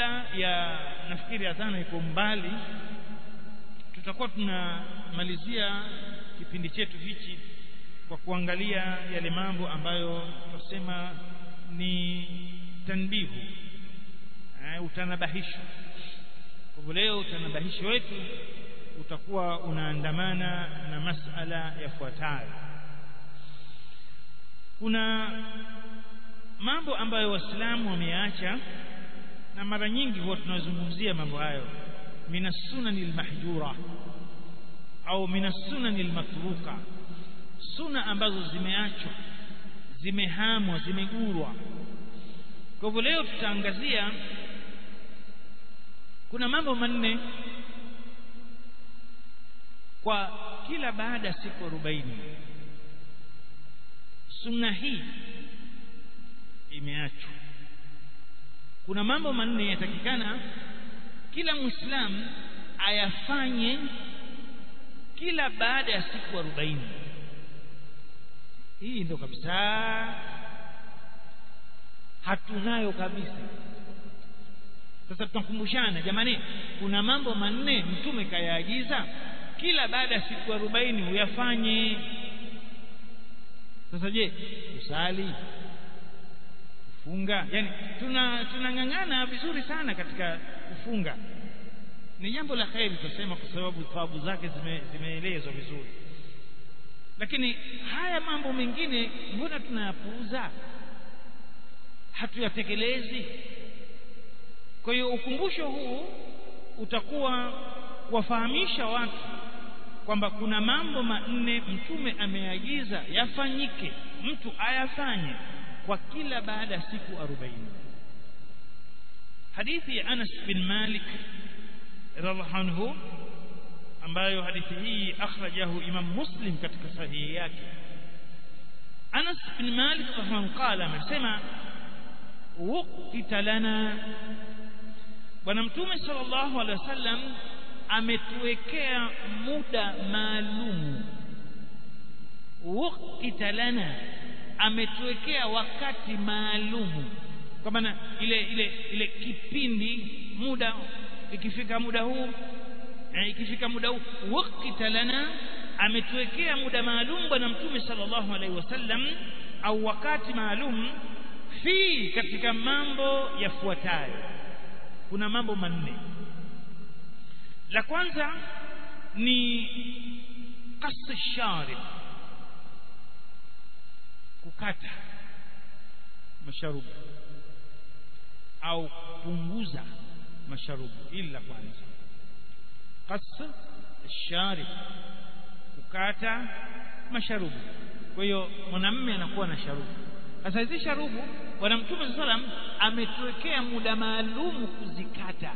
kabla ya nafikiri adhana iko mbali tutakuwa tunamalizia kipindi chetu hichi kwa kuangalia yale mambo ambayo tunasema ni tanbihu eh, utanabahisho kwa hivyo leo utanabahisho wetu utakuwa unaandamana na masala yafuatayo kuna mambo ambayo waislamu wameacha na mara nyingi huwa tunazungumzia mambo hayo min sunani almahjura au min sunani almatruka suna ambazo zimeachwa zimehamwa zimegurwa kwa hivyo leo tutaangazia kuna mambo manne kwa kila baada ya siku 40 sunna hii imeachwa kuna mambo manne yatakikana kila muislamu ayafanye kila baada ya siku 40 hii ndio kabisa hatunayo kabisa sasa tunakumbushana jamani kuna mambo manne mtume kayaagiza kila baada ya siku 40 uyafanye sasa je usali kufunga yani tuna tunang'ang'ana vizuri sana katika kufunga ni jambo la kheri tutasema kwa sababu thawabu zake zime, zimeelezwa vizuri lakini haya mambo mengine mbona tunayapuuza hatuyatekelezi kwa hiyo ukumbusho huu utakuwa kuwafahamisha watu kwamba kuna mambo manne mtume ameagiza yafanyike mtu ayafanye kwa kila baada ya siku 40 hadithi ya Anas bin Malik radhiallahu anhu ambayo hadithi hii akhrajahu Imam Muslim katika sahihi yake Anas bin Malik radhiallahu qala amesema waqita lana bwana mtume sallallahu alaihi wasallam ametuwekea muda maalum waqita lana ametuwekea wakati maalum kwa maana ile ile ile kipindi muda ikifika muda huu eh, ikifika muda huu waqita lana ametuwekea muda maalum bwana mtume sallallahu alaihi wasallam au wakati maalum fi katika mambo yafuatayo kuna mambo manne la kwanza ni qas sharib kukata masharubu au kupunguza masharubu ili la kwanza qas sharib kukata masharubu kwa hiyo mwanamume anakuwa na sharubu sasa hizi sharubu bwana mtume sallam ametuwekea muda maalum kuzikata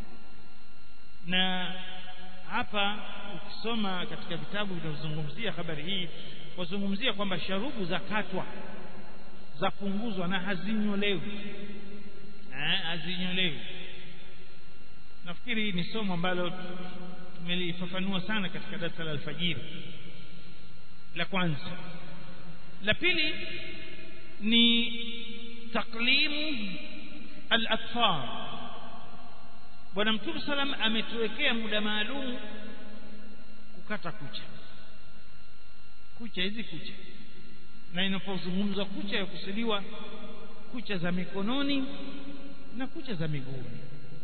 na hapa ukisoma katika vitabu vinavyozungumzia habari hii wazungumzia kwamba sharubu za katwa za punguzwa na hazinyolewi eh hazinyolewi nafikiri ni somo ambalo tumelifafanua sana katika darasa la alfajiri la kwanza la pili ni taklimu al-atfar bwana mtume salam ametuwekea muda maalum kukata kucha kucha hizi kucha na inapozungumzwa kucha ya kusudiwa kucha za mikononi na kucha za miguuni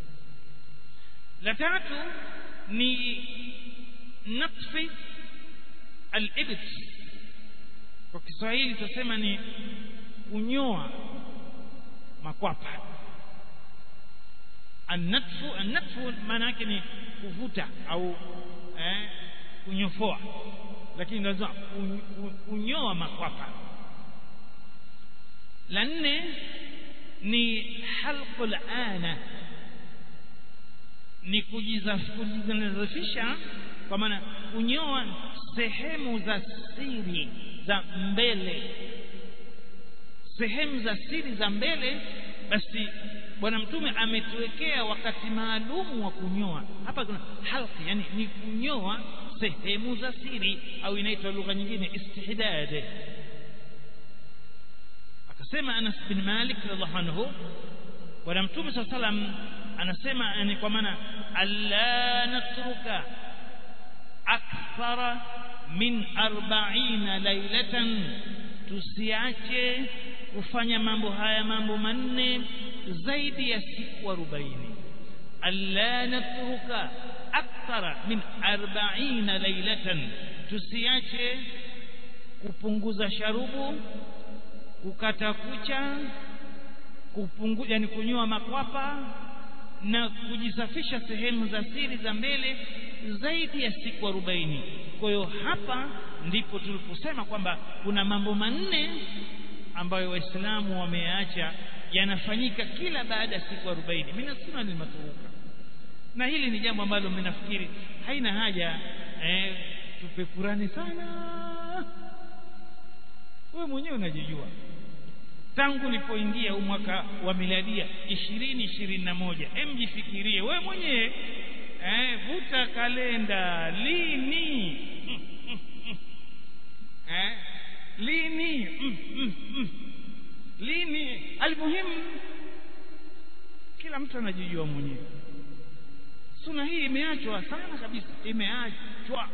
la tatu ni natfi al-ibt kwa Kiswahili tutasema ni kunyoa makwapa annatfu annatfu maana yake ni kuvuta au eh, kunyofoa lakini lazima kunyoa makwapa la nne ni halqul ana ni kujizafisha kwa maana kunyoa sehemu za siri za mbele sehemu za siri za mbele basi bwana mtume ametuwekea wakati maalum wa kunyoa hapa kuna halqi yani ni kunyoa sehemu za siri au inaitwa lugha nyingine istihdad akasema Anas bin Malik radhiallahu anhu bwana mtume sallam anasema yani kwa maana alla natruka akthara min 40 lailatan tusiache kufanya mambo haya mambo manne zaidi ya siku 40 alla natruka akthara min 40 lailatan tusiache kupunguza sharubu kukata kucha kupunguza yani kunyoa makwapa na kujisafisha sehemu za siri za mbele zaidi ya siku 40 kwa hiyo hapa ndipo tuliposema kwamba kuna mambo manne ambayo waislamu wameacha yanafanyika kila baada ya siku 40 mimi nasema ni maturuka na hili ni jambo ambalo mimi nafikiri haina haja eh, tupekurani sana wewe mwenyewe unajijua tangu ulipoingia huu mwaka wa miladia 2021 hem jifikirie wewe mwenyewe eh vuta kalenda lini mm, mm, mm. eh lini mm, mm, mm. lini almuhimu kila mtu anajijua mwenyewe suna hii imeachwa sana kabisa imeachwa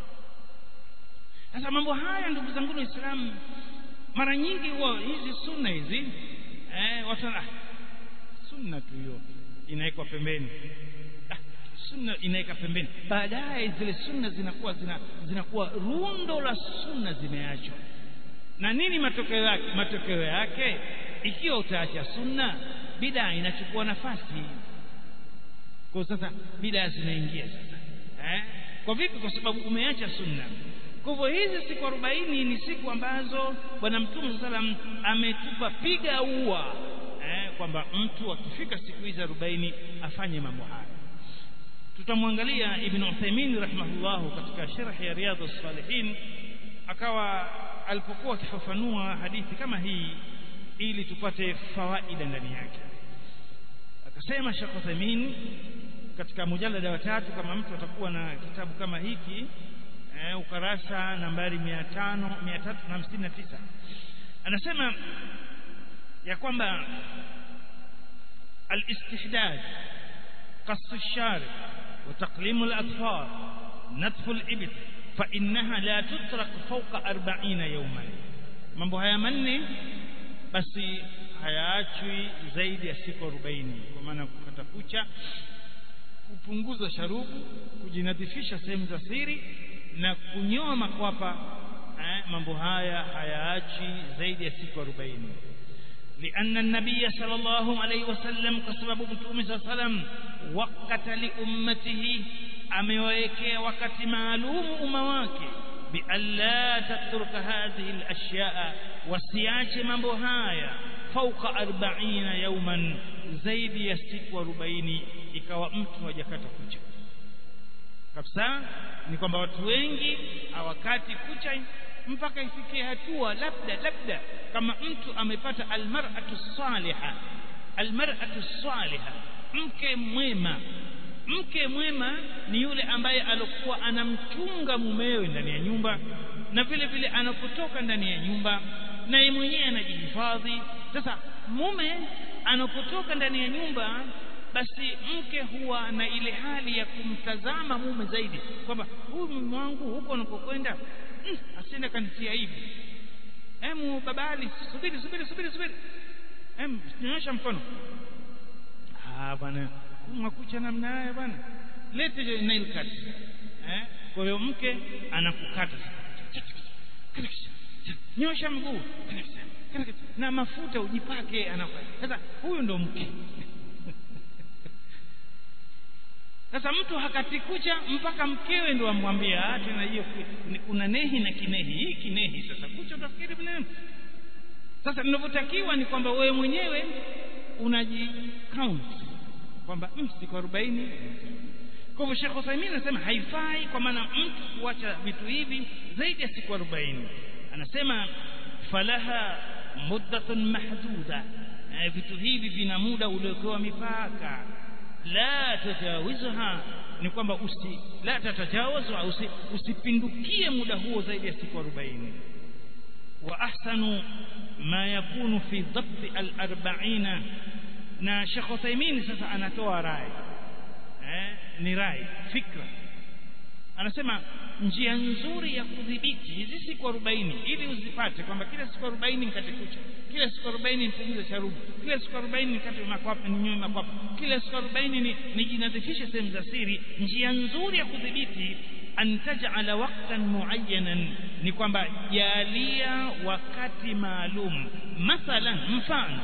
sasa mambo haya ndugu zangu waislamu mara nyingi huwa hizi sunna hizi eh watu ah, sunna tu hiyo inawekwa pembeni ah, sunna inaweka pembeni baadaye zile sunna zinakuwa zina, zinakuwa rundo la sunna zimeachwa na nini matokeo yake matokeo yake ikiwa utaacha sunna bidaa inachukua nafasi kwa sasa bidaa zinaingia sasa eh kwa vipi kwa sababu umeacha sunna kwa hivyo hizi siku 40 ni siku ambazo bwana mtume sallam ametupa piga ua eh, kwamba mtu akifika siku hizi 40 afanye mambo haya tutamwangalia ibn Uthaymeen rahimahullah katika sharh ya riyadhus salihin akawa alipokuwa akifafanua hadithi kama hii ili tupate fawaida ndani yake akasema Sheikh Uthaymeen katika mujalada wa tatu kama mtu atakuwa na kitabu kama hiki eh, ukarasa nambari 500 359 anasema ya kwamba الاستحداد قص الشارب وتقليم الأطفال نتف الإبل فإنها لا تترك فوق أربعين يوما mambo haya manne basi hayaachwi zaidi ya siku 40 kwa maana kukata kucha kupunguza sharubu kujinadhifisha sehemu za siri na kunyoa makwapa eh, mambo haya hayaachi zaidi ya siku 40 لأن النبي صلى الله عليه وسلم كسبب متوم صلى الله عليه وسلم وقت لأمته أمويكي وقت معلوم أمواك بأن لا تترك هذه الأشياء وسياج مبهايا فوق أربعين يوما زيد يستك وربعين ikawa mtu hajakata kucha kabisa ni kwamba watu wengi hawakati kucha mpaka ifikie hatua labda labda kama mtu amepata almar'atu saliha almar'atu saliha mke mwema mke mwema ni yule ambaye alikuwa anamchunga mumewe ndani ya nyumba na vile vile anapotoka ndani ya nyumba na yeye mwenyewe anajihifadhi sasa mume anapotoka ndani ya nyumba basi mke huwa na ile hali ya kumtazama mume zaidi kwamba huyu mume wangu huko anapokwenda mm, asiende kanitia hivi emu babali subiri subiri subiri subiri em nyosha mkono ah bwana makucha namna haya bwana lete nail cut eh kwa hiyo mke anakukata nyosha mguu na mafuta ujipake anafanya sasa huyu ndo mke sasa mtu hakati kucha mpaka mkewe ndo amwambia tena hiyo kuna nehi na kinehi hii kinehi sasa kucha utafikiri nini sasa ninavyotakiwa ni kwamba wewe mwenyewe unaji count kwamba mm, siku 40 kwa hivyo Sheikh Uthaymeen anasema haifai kwa maana mtu kuacha vitu hivi zaidi ya siku 40 anasema falaha muddatun mahduda vitu hivi vina muda uliokuwa mipaka la tajawizha ni kwamba usi la tatajawazu usi, usipindukie muda huo zaidi ya siku 40 wa ahsanu ma yakunu fi dhabt al-40 na Sheikh Uthaymeen sasa anatoa rai eh, ni rai fikra anasema njia nzuri ya kudhibiti hizi siku 40 ili uzipate kwamba kila siku 40 nikate kucha kila siku 40 nipunguze sharubu kila siku 40 nikate makwapa ninywe makwapa kila siku 40 ni nijinadhifishe sehemu za siri njia nzuri ya kudhibiti an taj'ala waqtan muayyanan ni kwamba jalia wakati maalum mathalan mfano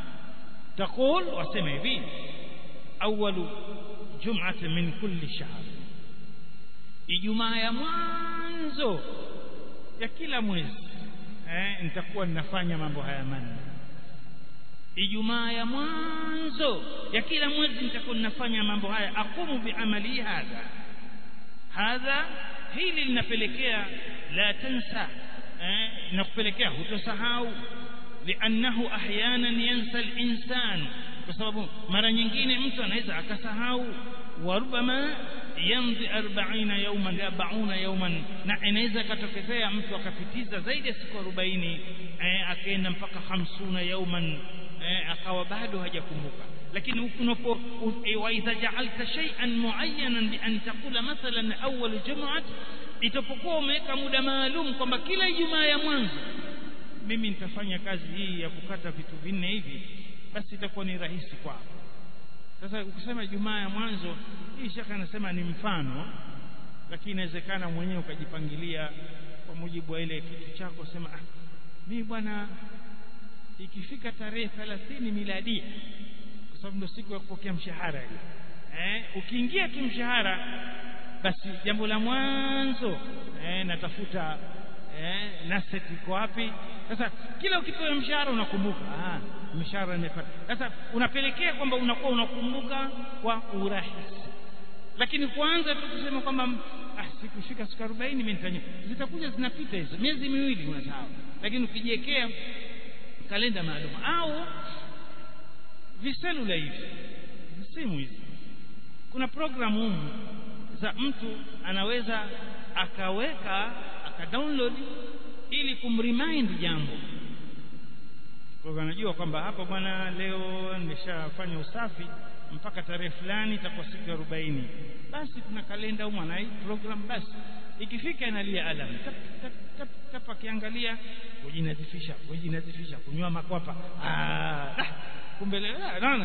تقول wasema hivi awalu jum'ati min kulli shahr ijumaa ya mwanzo ya kila mwezi eh nitakuwa ninafanya mambo haya manne ijumaa ya mwanzo ya kila mwezi nitakuwa ninafanya mambo haya akumu biamali hadha hadha hili linapelekea la tansa eh inakupelekea hutosahau liannahu ahyanan yansa al-insan kwa sababu mara nyingine mtu anaweza akasahau warubama yamdi 40 yawman 40 yawman na inaweza katokezea mtu akapitiza zaidi ya siku 40 eh, akaenda mpaka 50 yawman eh, akawa bado hajakumbuka lakini unapo wa idha ja'alta shay'an muayyanan bi an taqula mathalan awwal jum'at itapokuwa umeweka muda maalum kwamba kila ijumaa ya mwanzo mimi nitafanya kazi hii ya kukata vitu vinne hivi basi itakuwa ni rahisi kwako sasa ukisema jumaa ya mwanzo hii shaka anasema ni mfano lakini inawezekana mwenyewe ukajipangilia kwa mujibu wa ile kitu chako sema ah mimi bwana ikifika tarehe 30 miladia kwa sababu ndio siku ya kupokea mshahara ile eh ukiingia tu mshahara basi jambo la mwanzo eh natafuta eh naset iko wapi sasa kila ukipewa mshahara unakumbuka ah mshahara nimepata sasa unapelekea kwamba unakuwa unakumbuka kwa urahisi lakini kwanza tu kusema kwamba ah sikufika siku 40 mimi nitanya zitakuja zinapita hizo miezi miwili unasahau lakini ukijiwekea kalenda maalum au viselula hivi simu hizi kuna programu humu za mtu anaweza akaweka akadownload ili kumremind jambo kwa anajua kwamba hapa bwana leo nimeshafanya usafi mpaka tarehe fulani itakuwa siku ya 40 basi kuna kalenda huko na hii program basi ikifika inalia alam tap tap tap tap akiangalia kujinadhifisha kujinadhifisha kunywa makwapa ah kumbe naona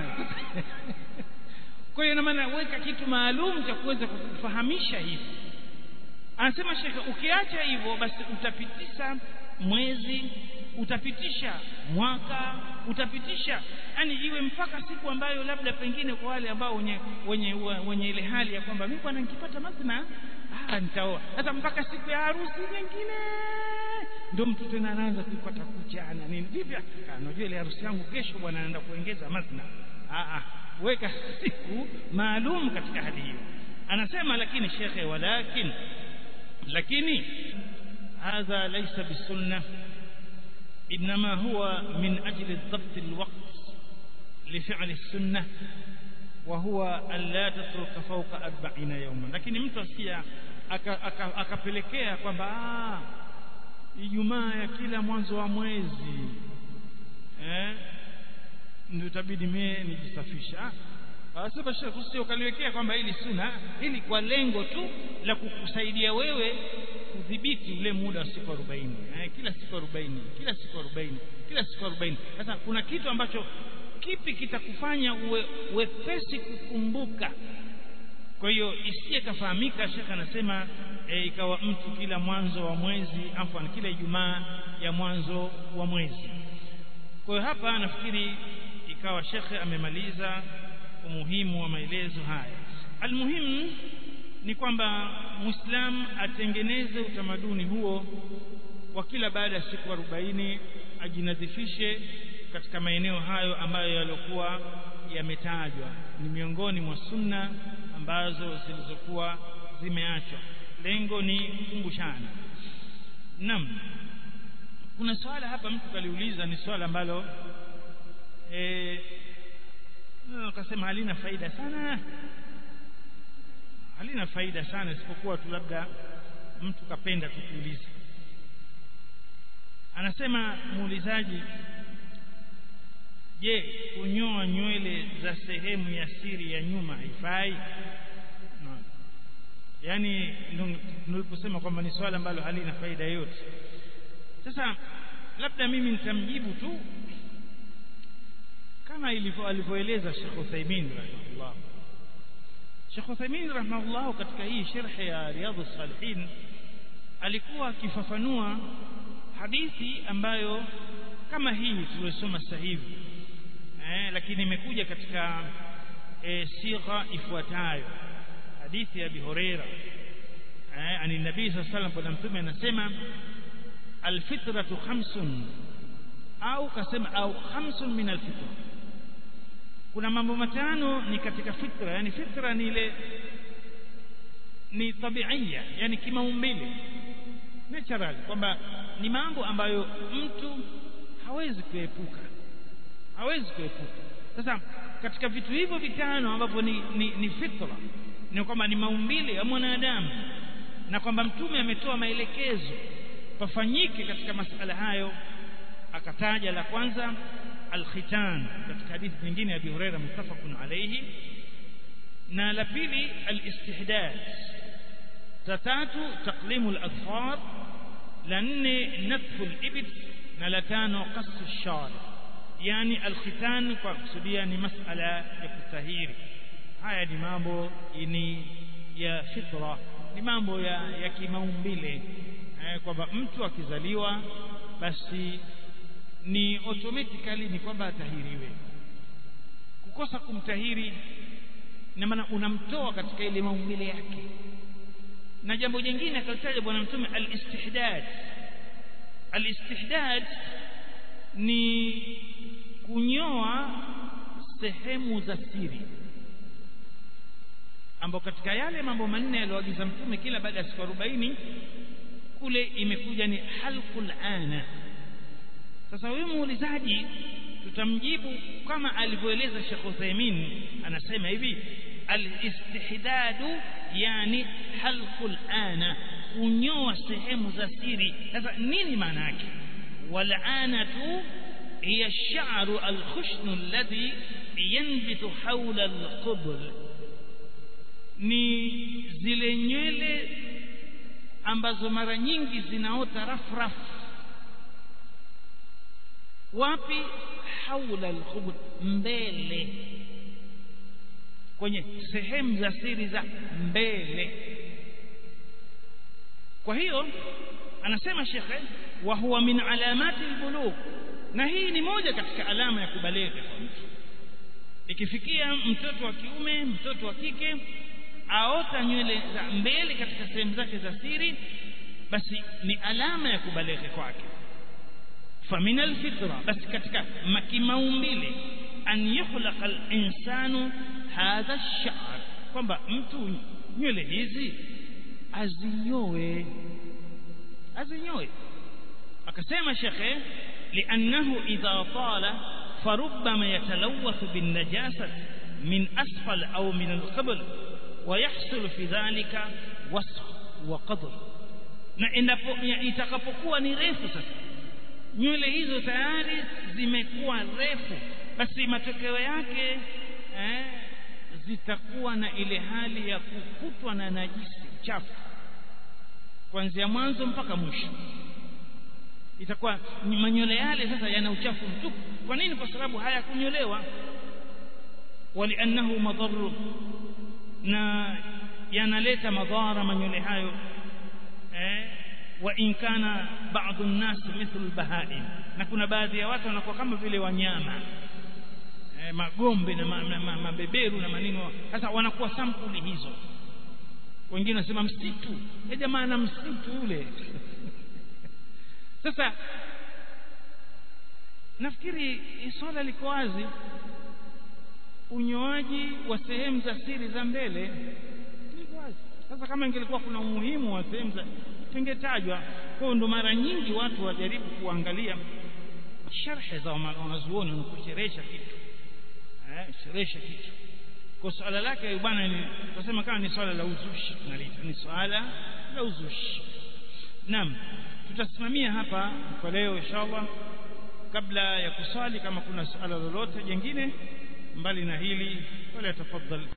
kwa hiyo maana weka kitu maalum cha kuweza kukufahamisha hivi anasema shekhe ukiacha hivyo basi utapitisha mwezi utapitisha mwaka utapitisha yani iwe mpaka siku ambayo labda pengine kwa wale ambao wenye wenye wenye ile hali ya kwamba mimi bwana nikipata mazina ah nitaoa sasa mpaka siku ya harusi nyingine ndio mtu tena anaanza kupata kucha na nini vipi unajua ile harusi yangu kesho bwana anaenda kuongeza mazina ah ah weka siku maalum katika hali hiyo anasema lakini shekhe walakin lakini hadha laysa bisunnah انما هو من اجل ضبط الوقت لفعل السنه وهو الا تترك فوق 40 يوما lakini mtu asikia akapelekea kwamba Ijumaa ya kila mwanzo wa mwezi eh ndio itabidi mimi nijisafisha Anasema Sheikh usije ukaliwekea kwamba hili sunna hili kwa lengo tu la kukusaidia wewe kudhibiti ule muda wa siku 40 eh, kila siku 40 kila siku 40 kila siku 40 sasa kuna kitu ambacho kipi kitakufanya uwe wepesi kukumbuka kwa hiyo isiye kafahamika Sheikh anasema e, ikawa mtu kila mwanzo wa mwezi afwan kila Ijumaa ya mwanzo wa mwezi kwa hiyo hapa nafikiri ikawa Sheikh amemaliza umuhimu wa maelezo haya almuhimu ni kwamba muislam atengeneze utamaduni huo wa kila baada ya siku 40 ajinadhifishe katika maeneo hayo ambayo yaliokuwa yametajwa ni miongoni mwa sunna ambazo zilizokuwa zimeachwa lengo ni kukumbushana naam kuna swala hapa mtu kaliuliza ni swala ambalo eh akasema halina faida sana halina faida sana isipokuwa tu labda mtu kapenda kukuuliza anasema muulizaji je kunyoa nywele za sehemu ya siri ya nyuma haifai no. yaani niliposema kwamba ni swala ambalo halina faida yote sasa labda mimi nitamjibu tu kama ilivyo alivyoeleza Sheikh Uthaymeen rahimahullah Sheikh Uthaymeen rahimahullah katika hii sharh ya Riyadhus Salihin alikuwa akifafanua hadithi ambayo kama hii tuliyosoma sasa hivi eh, lakini imekuja katika eh, sigha ifuatayo hadithi ya Abi Huraira eh, ani nabii sallallahu alayhi wasallam mtume anasema alfitratu khamsun au kasema au khamsun min alfitra kuna mambo matano ni katika fitra yani fitra ni ile ni tabiia yani kimaumbile natural kwamba ni mambo ambayo mtu hawezi kuepuka hawezi kuepuka sasa katika vitu hivyo vitano ambavyo ni, ni, ni fitra ni kwamba ni maumbile ya mwanadamu na kwamba mtume ametoa maelekezo pafanyike katika masala hayo akataja la kwanza alkhitan katika hadithi nyingine ya Abi Hurairah muttafaqun alayhi na la pili alistihdad la tatu taqlimu al-adfar la nne natfu al-ibt na la tano qasu ash-shar yani alkhitan kwa kusudia ni masala ya kutahiri haya ni mambo ni ya fitra ni mambo ya, ya kimaumbile eh, kwamba mtu akizaliwa basi ni automatically ni kwamba atahiriwe kukosa kumtahiri na maana unamtoa katika ile maumbile yake na jambo jingine akalitaja bwana mtume al-istihdad al-istihdad ni kunyoa sehemu za siri ambao katika yale mambo manne aliyoagiza mtume kila baada ya siku 40 kule imekuja ni halqul ana sasa huyu muulizaji tutamjibu kama alivyoeleza Sheikh Uthaymeen anasema hivi al-istihdadu yani halqul ana kunyoa sehemu za siri sasa nini maana yake wal anatu hiya ash-sha'ru al-khushnu alladhi yanbitu hawla al-qubl ni zile nywele ambazo mara nyingi zinaota rafrafu wapi haula alkhubur mbele kwenye sehemu za siri za mbele kwa hiyo anasema shekhe wa huwa min alamati albulugh na hii ni moja katika alama ya kubaleghe kwa mtu ikifikia mtoto wa kiume mtoto wa kike aota nywele za mbele katika sehemu zake za siri basi ni alama ya kubaleghe kwake فمن الفطرة بس كتك kimaumbile an yukhlaqa al-insanu hadha ash-sha'r kwamba mtu nywele hizi azinyoe azinyoe akasema shekhe liannahu idha tala farubbama yatalawathu bin najasah min asfal au min al-qabl ويحصل في ذلك وسخ وقدر na endapo itakapokuwa ni refu sasa nywele hizo tayari zimekuwa refu basi matokeo yake eh, zitakuwa na ile hali ya kukutwa na najisi uchafu kuanzia mwanzo mpaka mwisho itakuwa manywele yale sasa yana uchafu mtupu kwa nini kwa sababu hayakunyolewa waliannahu madharu na yanaleta madhara manywele hayo eh, wa in kana baadhi an-nas mithlu al-bahaim na kuna baadhi ya watu wanakuwa kama vile wanyama eh, magombe na mabeberu ma, ma, na manino sasa wanakuwa sampuli hizo wengine wanasema msitu ya jamaa na msitu yule sasa nafikiri swala liko wazi unyoaji wa sehemu za siri za mbele liko wazi sasa kama ingelikuwa kuna umuhimu wa sehemu za tingetajwa kwa ndo mara nyingi watu wajaribu kuangalia sharhe za wanazuoni na kusherehesha kitu eh sherehesha kitu kwa swala lake bwana ni tunasema kama ni swala la uzushi tunalita ni swala la uzushi naam tutasimamia hapa kwa leo inshallah kabla ya kusali kama kuna suala lolote jingine mbali na hili wala tafadhali